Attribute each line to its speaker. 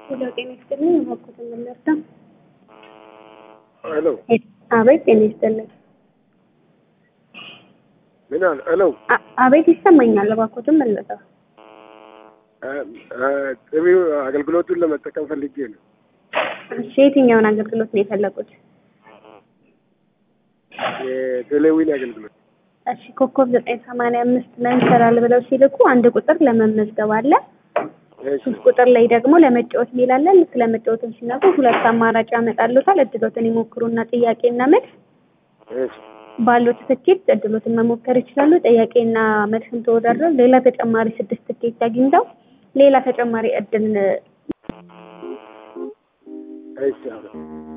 Speaker 1: ሄሎ ጤና ይስጥልኝ። እባክዎትን ምን ልርዳ?
Speaker 2: ሄሎ
Speaker 1: አቤት ጤና ይስጥልኝ።
Speaker 2: ምን አለ? ሄሎ
Speaker 1: አ- አቤት ይሰማኛል። እባክዎትን ምን ልርዳ?
Speaker 2: ጥሪው አገልግሎቱን ለመጠቀም ፈልጌ ነው።
Speaker 1: እሺ የትኛውን አገልግሎት ነው የፈለጉት?
Speaker 2: የቴሌዊን አገልግሎት
Speaker 1: እሺ ኮከብ ዘጠኝ ሰማንያ አምስት ላይ እንሰራል ብለው ሲልኩ አንድ ቁጥር ለመመዝገብ አለ።
Speaker 2: እሺ፣
Speaker 1: ሶስት ቁጥር ላይ ደግሞ ለመጫወት ሚል አለ። ልክ ለመጫወትን ሲነቁ ሁለት አማራጭ ያመጣሉታል። እድሎትን ይሞክሩና ጥያቄና መልስ
Speaker 2: እሺ፣
Speaker 1: ባሉት ትኬት እድሎትን መሞከር ይችላሉ። ጥያቄና መልስን ተወዳድረው ሌላ ተጨማሪ ስድስት ትኬት አግኝተው ሌላ ተጨማሪ እድል
Speaker 2: እሺ አለ።